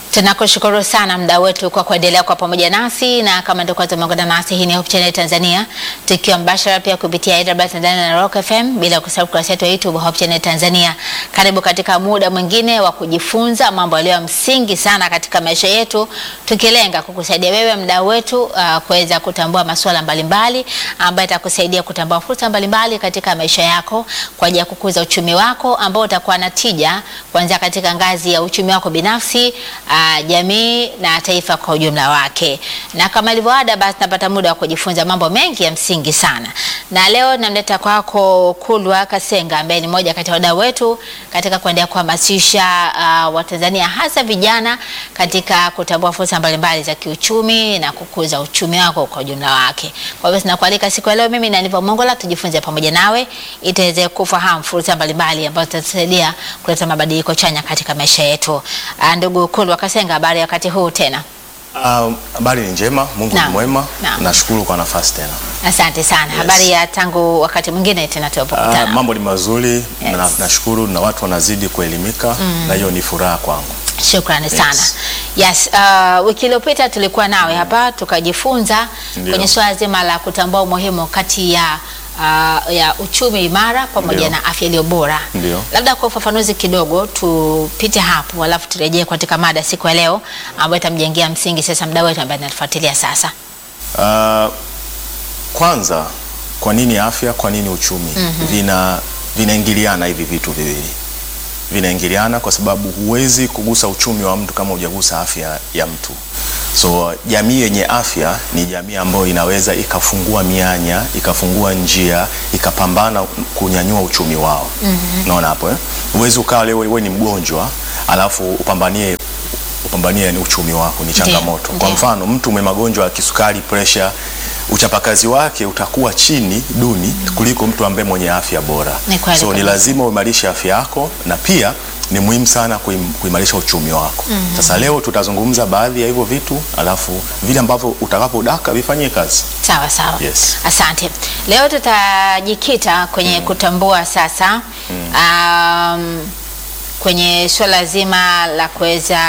Tunakushukuru sana mda wetu kwa kuendelea kwa pamoja nasi, na kama ndio kwanza umeungana nasi, hii ni Hope Channel Tanzania, tukiwa mbashara pia kupitia AWR Tanzania na Rock FM, bila kusahau kurasa yetu ya YouTube Hope Channel Tanzania. Karibu katika muda mwingine wa kujifunza mambo yaliyo ya msingi sana katika maisha yetu, tukilenga kukusaidia wewe mdau wetu uh, kuweza kutambua masuala mbalimbali ambayo itakusaidia kutambua fursa mbalimbali katika maisha yako kwa ajili ya kukuza uchumi wako ambao utakuwa na tija kuanzia katika ngazi ya uchumi wako binafsi uh, jamii na taifa kwa ujumla wake. Na kama ilivyo ada, basi napata muda wa kujifunza mambo mengi ya msingi sana, na leo namleta kwako Kulwa Kasenga ambaye ni mmoja kati ya wadau wetu katika kuendelea kuhamasisha uh, Watanzania hasa vijana katika kutambua fursa mbalimbali za kiuchumi na kukuza uchumi wako kwa ujumla wake. Kwa hivyo tunakualika siku ya leo, mimi na Nivo Mongola tujifunze pamoja nawe ili tuweze kufahamu fursa mbalimbali ambazo zitatusaidia kuleta mabadiliko chanya katika maisha yetu. Uh, ndugu Kulwa Kasenga, habari ya wakati huu tena? Habari um, ni njema, Mungu ni Naam, mwema. naam. Nashukuru kwa nafasi tena. Asante sana. Habari ya tangu wakati mwingine tena Uh, tunapokutana. mambo ni mazuri Yes. na, nashukuru na watu wanazidi kuelimika na hiyo ni furaha kwangu. Shukrani sana. Yes. Yes, uh, wiki iliyopita tulikuwa nawe hapa tukajifunza Ndio. kwenye swala zima la kutambua umuhimu kati ya uh, ya uchumi imara pamoja Ndio. na afya iliyo bora. Ndio. Labda kwa ufafanuzi kidogo tupite hapo, alafu turejee katika mada siku ya leo ambayo itamjengea msingi sasa mdau wetu ambaye anatufuatilia sasa. Uh, kwanza kwa nini afya, kwa nini uchumi? Vina vinaingiliana hivi vitu viwili. Vinaingiliana kwa sababu huwezi kugusa uchumi wa mtu kama hujagusa afya ya mtu. So jamii yenye afya ni jamii ambayo inaweza ikafungua mianya, ikafungua njia, ikapambana kunyanyua uchumi wao. Unaona hapo eh? Huwezi ukawa leo wewe ni mgonjwa alafu upambanie upambanie ni uchumi wako, ni changamoto. Kwa ndio. mfano mtu mwenye magonjwa ya kisukari, presha, uchapakazi wake utakuwa chini duni kuliko mtu ambaye mwenye afya bora. Ni kweli So ni kabisa. lazima uimarishe afya yako na pia ni muhimu sana kuim- kuimarisha uchumi wako. Sasa leo tutazungumza baadhi ya hivyo vitu, alafu vile ambavyo utakapodaka vifanyie kazi. Sawa sawa. Yes. Asante. Leo tutajikita kwenye kutambua sasa um, kwenye suala zima la kuweza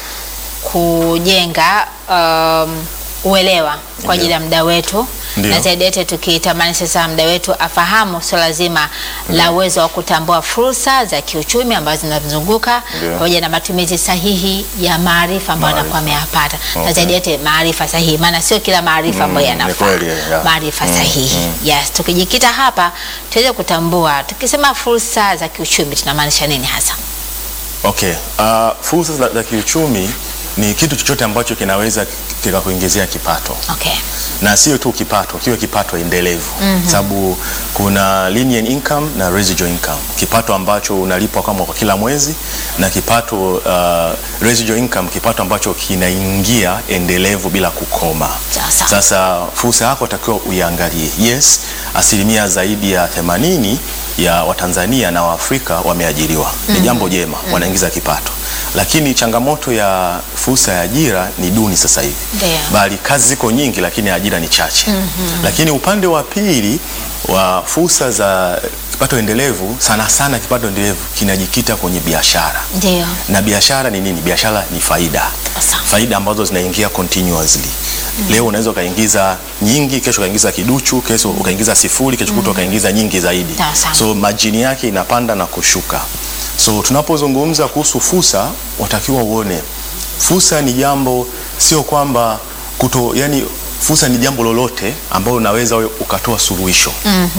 kujenga um, uelewa kwa ajili ya mda wetu Ndio. na zaidi yote tukitamani sasa mda wetu afahamu suala zima la uwezo wa kutambua fursa za kiuchumi ambazo zinazunguka Ndio. pamoja na matumizi sahihi ya maarifa ambayo Maarifa. anakuwa ameyapata na Okay. zaidi yote maarifa sahihi, maana sio kila maarifa ambayo ni yanafaa kweli, yeah. maarifa Mm, sahihi. Yes, tukijikita hapa tuweze kutambua, tukisema fursa za kiuchumi tunamaanisha nini hasa? Okay. Uh, fursa za, za kiuchumi ni kitu chochote ambacho kinaweza kikakuingizia kipato. Okay. na sio tu kipato, kiwe kipato endelevu sababu kuna linear income na residual income, kipato ambacho unalipwa kama kwa kila mwezi na kipato uh, residual income, kipato ambacho kinaingia endelevu bila kukoma. Sawa sawa. Sasa fursa yako takiwa uiangalie. Yes, asilimia zaidi ya 80 ya Watanzania na Waafrika wameajiriwa, ni jambo jema, wanaingiza kipato, lakini changamoto ya fursa ya ajira ni duni sasa hivi Ndio. bali kazi ziko nyingi lakini ajira ni chache. Lakini upande wa pili wa fursa za kipato endelevu, sana sana kipato endelevu kinajikita kwenye biashara. Ndio. Na biashara ni nini? Biashara ni faida, Sawa. faida ambazo zinaingia continuously. Leo unaweza ukaingiza nyingi, kesho ukaingiza kiduchu, kesho ukaingiza sifuri, kesho kutwa ukaingiza nyingi zaidi. Sawa sawa. So majini yake inapanda na kushuka. So tunapozungumza kuhusu fursa, watakiwa uone fursa ni jambo, sio kwamba kuto, yani fursa ni jambo lolote ambalo unaweza wewe ukatoa suluhisho.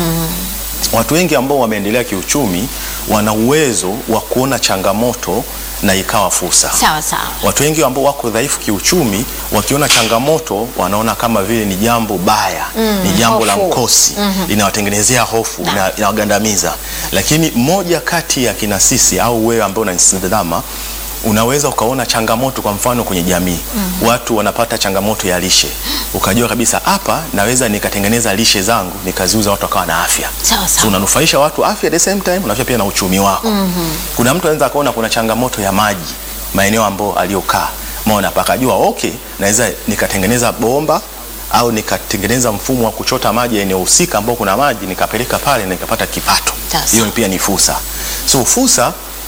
Watu wengi ambao wameendelea kiuchumi wana uwezo wa kuona changamoto na ikawa fursa. Sawa sawa. Watu wengi ambao wako dhaifu kiuchumi wakiona changamoto wanaona kama vile ni jambo baya, ni jambo la hofu. mkosi, linawatengenezea hofu, lina- linawagandamiza. Lakini mmoja kati ya kina sisi au wewe ambao unanitazama unaweza ukaona changamoto, kwa mfano kwenye jamii watu wanapata changamoto ya lishe, ukajua kabisa hapa naweza nikatengeneza lishe zangu nikaziuza, watu wakawa na afya. Sawa sawa. So unanufaisha watu afya at the same time unanufaisha pia na uchumi wako. Kuna mtu anaweza akaona kuna changamoto ya maji maeneo ambayo aliyokaa, maona pakajua okay, naweza nikatengeneza bomba au nikatengeneza mfumo wa kuchota maji eneo husika ambao kuna maji nikapeleka pale na nikapata kipato. Sasa. Hiyo pia ni fursa. So fursa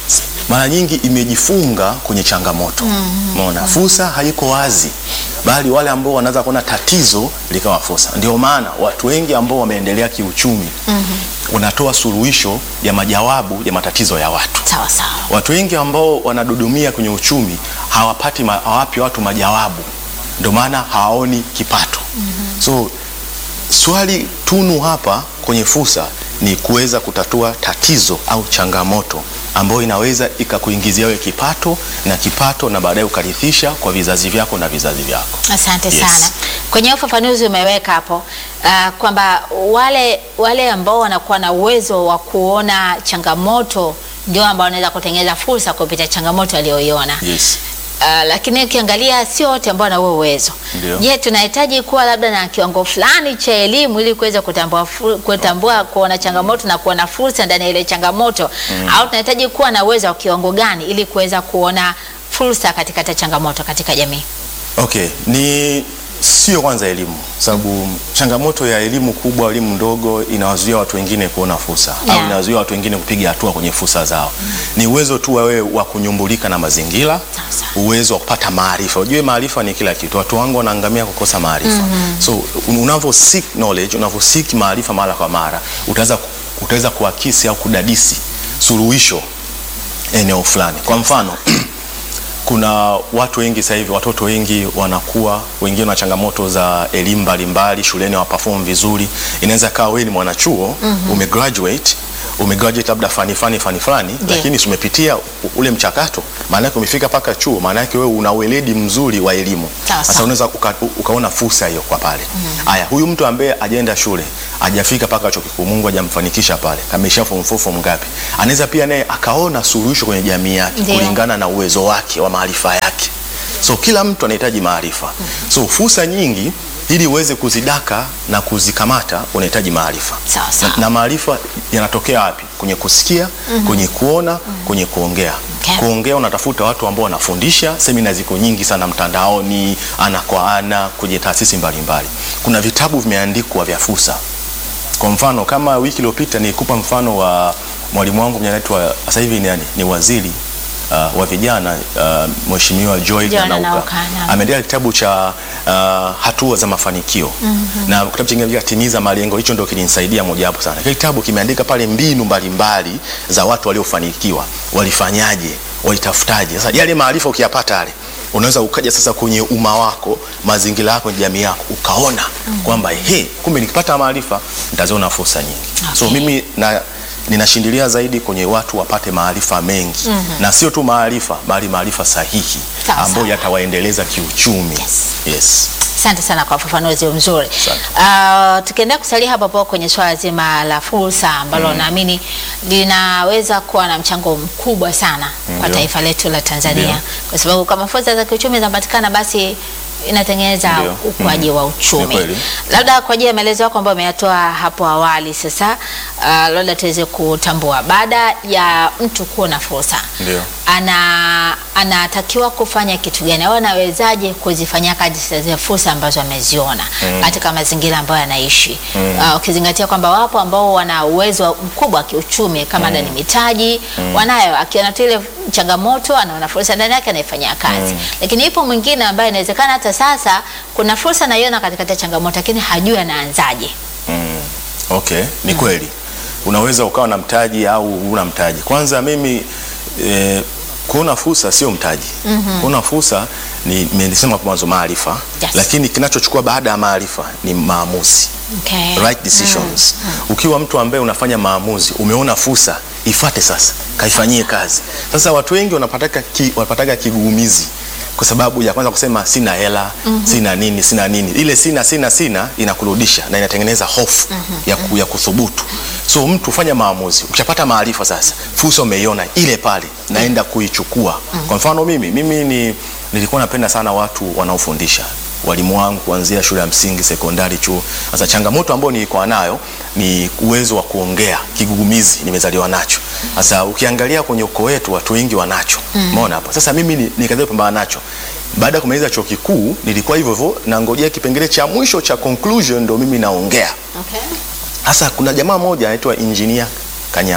mara nyingi imejifunga kwenye changamoto. Umeona, fursa haiko wazi, bali wale ambao wanaweza kuona tatizo likawa fursa. Ndio maana watu wengi ambao wameendelea kiuchumi wanatoa suluhisho ya majawabu ya matatizo ya watu. Sawa sawa. Watu wengi ambao wanadudumia kwenye uchumi hawapati ma, hawapi watu majawabu, ndio maana hawaoni kipato. So swali tunu hapa kwenye fursa ni kuweza kutatua tatizo au changamoto ambayo inaweza ikakuingizia wewe kipato na kipato na baadaye ukarithisha kwa vizazi vyako na vizazi vyako. Asante Yes. sana. Kwenye ufafanuzi umeweka hapo uh, kwamba wale wale ambao wanakuwa na uwezo wa kuona changamoto ndio ambao wanaweza kutengeneza fursa kupitia changamoto aliyoiona. Yes. Uh, lakini ukiangalia sio wote ambao wana huo uwezo. Ndio. Je, tunahitaji kuwa labda na kiwango fulani cha elimu ili kuweza kutambua fu- kutambua kuona changamoto na kuona fursa ndani ya ile changamoto au tunahitaji kuwa na uwezo wa kiwango gani ili kuweza kuona fursa katika changamoto katika jamii? Okay, ni sio kwanza elimu, sababu changamoto ya elimu kubwa, elimu ndogo inawazuia watu wengine kuona fursa Yeah. au inawazuia watu wengine kupiga hatua kwenye fursa zao. Ni uwezo tu wa wewe wa kunyumbulika na mazingira, Sawa. uwezo wa kupata maarifa. Unajua maarifa ni kila kitu. Watu wangu wanaangamia kukosa maarifa. So unavyo seek knowledge, unavyo seek maarifa mara kwa mara, utaweza utaweza kuakisi au kudadisi suluhisho eneo fulani. Kwa mfano kuna watu wengi sasa hivi, watoto wengi wanakuwa, wengine na changamoto za elimu mbalimbali shuleni, hawaperform vizuri. Inaweza kawa wewe ni mwanachuo umegraduate umegraduate labda fani fani fani fulani, Ndio. lakini si umepitia u- ule mchakato, maana yake umefika mpaka chuo, maana yake wewe una weledi mzuri wa elimu. Sawa, Sasa sawa. unaweza uka, ukaona fursa hiyo kwa pale. Haya, huyu mtu ambaye ajaenda shule hajafika mpaka chuo kikuu, Mungu hajamfanikisha pale, kamesha form 4 form ngapi, anaweza pia naye akaona suluhisho kwenye jamii yake Ndio. kulingana na uwezo wake wa maarifa yake. So kila mtu anahitaji maarifa. So fursa nyingi ili uweze kuzidaka na kuzikamata unahitaji maarifa. Sawa, sawa. Na, na maarifa yanatokea wapi? Kwenye kusikia, kwenye kuona, kwenye kuongea. Okay. Kuongea unatafuta watu ambao wanafundisha, semina ziko nyingi sana mtandaoni, ana kwa ana, kwenye taasisi mbalimbali. Kuna vitabu vimeandikwa vya fursa. Kwa mfano kama wiki iliyopita nilikupa mfano wa mwalimu wangu mwenye anaitwa sasa hivi ni, nani? ni waziri uh, wa vijana uh, Mheshimiwa Joy Joy Nanauka Nanauka, naam. ameandika kitabu cha uh, hatua za mafanikio na kitabu chingine kinaitwa timiza malengo. Hicho ndio kilinisaidia mojawapo sana. Kile kitabu kimeandika pale mbinu mbalimbali za watu waliofanikiwa, walifanyaje, walitafutaje. Sasa yale maarifa ukiyapata yale unaweza ukaja sasa kwenye umma wako, mazingira yako, jamii yako, ukaona kwamba he, kumbe nikipata maarifa nitaziona fursa nyingi. So Okay. mimi na ninashindilia zaidi kwenye watu wapate maarifa mengi na sio tu maarifa, bali maarifa sahihi Sawa, ambayo sawa. yatawaendeleza kiuchumi. Yes. Yes. Asante sana kwa ufafanuzi mzuri. Asante. Uh, tukiendelea kusalia hapo hapo kwenye swala zima la fursa ambalo naamini linaweza kuwa na mchango mkubwa sana kwa Ndio. taifa letu la Tanzania Ndio. kwa sababu kama fursa za kiuchumi zinapatikana basi inatengeneza Ndio. ukuaji Mhm. wa Ni uchumi. kweli. Labda kwa ajili ya maelezo yako ambayo umeyatoa hapo awali, sasa uh, labda tuweze kutambua baada ya mtu kuwa na fursa Ndio. ana anatakiwa kufanya kitu gani au anawezaje kuzifanyia kazi zile fursa ambazo ameziona katika mazingira ambayo anaishi uh, ukizingatia kwamba wapo ambao wana uwezo mkubwa wa kiuchumi kama mm. ni mitaji wanayo, akiona tu ile changamoto anaona fursa ndani yake anaifanyia kazi lakini ipo mwingine ambaye inawezekana hata sasa kuna fursa anaiona katikati ya changamoto lakini hajui anaanzaje. Mm. Okay, ni kweli unaweza ukawa na mtaji au una mtaji. Kwanza mimi eh, kuona fursa sio mtaji. Kuona fursa ni nimesema hapo mwanzo maarifa, Yes. lakini kinachochukua baada ya maarifa ni maamuzi. Okay. right decisions. Ukiwa mtu ambaye unafanya maamuzi, umeona fursa, ifate sasa, kaifanyie kazi. Sasa watu wengi wanapataka ki, wanapataka kigugumizi kwa sababu ya kwanza kusema sina hela, sina nini, sina nini. Ile sina sina sina inakurudisha na inatengeneza hofu ya, ku, ya kuthubutu. So mtu fanya maamuzi. Ukishapata maarifa sasa, fursa umeiona ile pale, naenda kuichukua. Kwa mfano mimi, mimi ni nilikuwa napenda sana watu wanaofundisha walimu wangu kuanzia shule ya msingi, sekondari, chuo. Sasa changamoto ambayo nilikuwa nayo ni uwezo wa kuongea, kigugumizi nimezaliwa nacho. Sasa ukiangalia kwenye ukoo wetu watu wengi wanacho. Umeona hapo. Sasa mimi ni- nikazidi kupambana nacho. Baada ya kumaliza chuo kikuu nilikuwa hivyo hivyo nangojea kipengele cha mwisho cha conclusion ndo mimi naongea. Okay. Sasa kuna jamaa mmoja anaitwa Engineer Kanyama.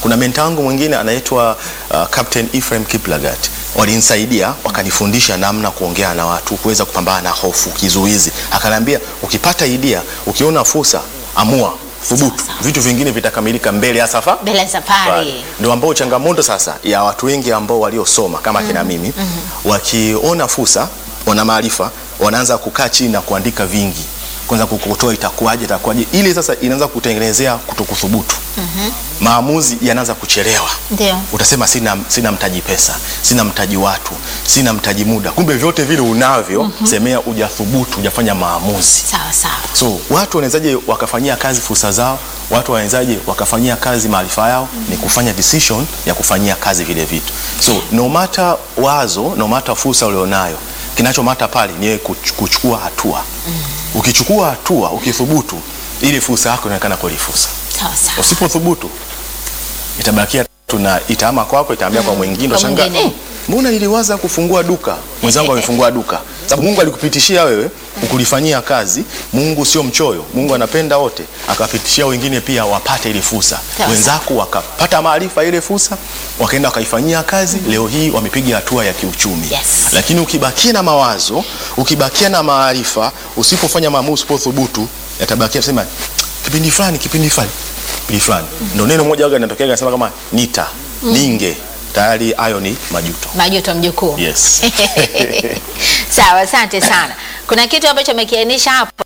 Kuna menta wangu mwingine anaitwa uh, Captain Ephraim Kiplagat, walinisaidia wakanifundisha namna kuongea na watu, kuweza kupambana na hofu, kizuizi. Akaniambia ukipata idea, ukiona fursa, amua, thubutu, vitu vingine vitakamilika mbele ya safa Mbele ya safari. ndio ambao changamoto sasa ya watu wengi ambao waliosoma kama kina mimi wakiona fursa, wana maarifa, wanaanza kukaa chini na kuandika vingi, kwanza kukotoa itakuwaje, itakuwaje, ili sasa inaanza kutengenezea kutokuthubutu. Maamuzi yanaanza kuchelewa. Ndio. Utasema sina, sina mtaji pesa, sina mtaji watu, sina mtaji muda, kumbe vyote vile unavyo, semea hujathubutu, hujafanya maamuzi. Sawa sawa. So watu wanawezaje wakafanyia kazi fursa zao? Watu wanawezaje wakafanyia kazi maarifa yao? Ni kufanya decision ya kufanyia kazi vile vitu. So no matter wazo, no matter fursa ulionayo, kinachomata pale ni wewe kuch- kuchukua hatua. Ukichukua hatua, ukithubutu, ili fursa yako inaonekana kweli fursa. Sawa sawa. Usipothubutu, itabakia tuna itaama kwako, itaambia kwa mwingine, Kwa utashangaa, mwingine. "Mm, mbona niliwaza kufungua duka, mwenzangu amefungua duka. Sababu Mungu alikupitishia wewe ukulifanyia kazi. Mungu sio mchoyo, Mungu anapenda wote, akawapitishia wengine pia wapate ile fursa. Sawa. Wenzako wakapata maarifa ile fursa, wakaenda wakaifanyia kazi. Leo hii wamepiga hatua ya kiuchumi. Yes. Lakini ukibakia na mawazo, ukibakia na maarifa, usipofanya maamuzi, usipothubutu, yatabakia sema kipindi fulani, kipindi fulani, kipindi fulani. Ndio neno moja waga linatokea linasema kama nita, ninge, tayari hayo ni majuto. Majuto mjukuu. Yes. Sawa, asante sana. Kuna kitu ambacho amekiainisha hapo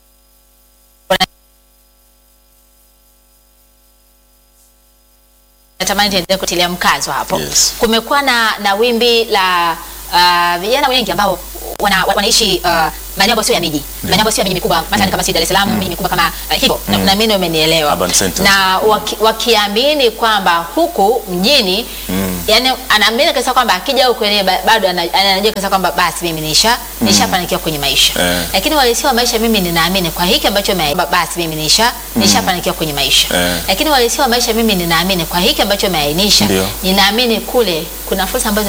natamani tuendelee kutilia mkazo hapo. Yes. Kumekuwa na, na wimbi la uh, vijana wengi ambao wana, wanaishi uh, maeneo ambayo sio ya miji, maeneo ambayo sio ya miji mikubwa, mathalan kama si Dar es Salaam, miji mikubwa kama uh, hivyo. Na naamini umenielewa. Urban centers. Na waki, wakiamini kwamba huku mjini yani anaamini kabisa kwamba akija huku yeye ba- bado ana- anajua kabisa kwamba basi mimi nisha nishafanikiwa kwenye maisha. Eh. Lakini uhalisia wa maisha mimi ninaamini kwa hiki ambacho ame- ba- basi mimi nisha nishafanikiwa kwenye maisha. Eh. Lakini uhalisia wa maisha mimi ninaamini kwa hiki ambacho umeainisha, Ndio. ninaamini kule kuna fursa ambazo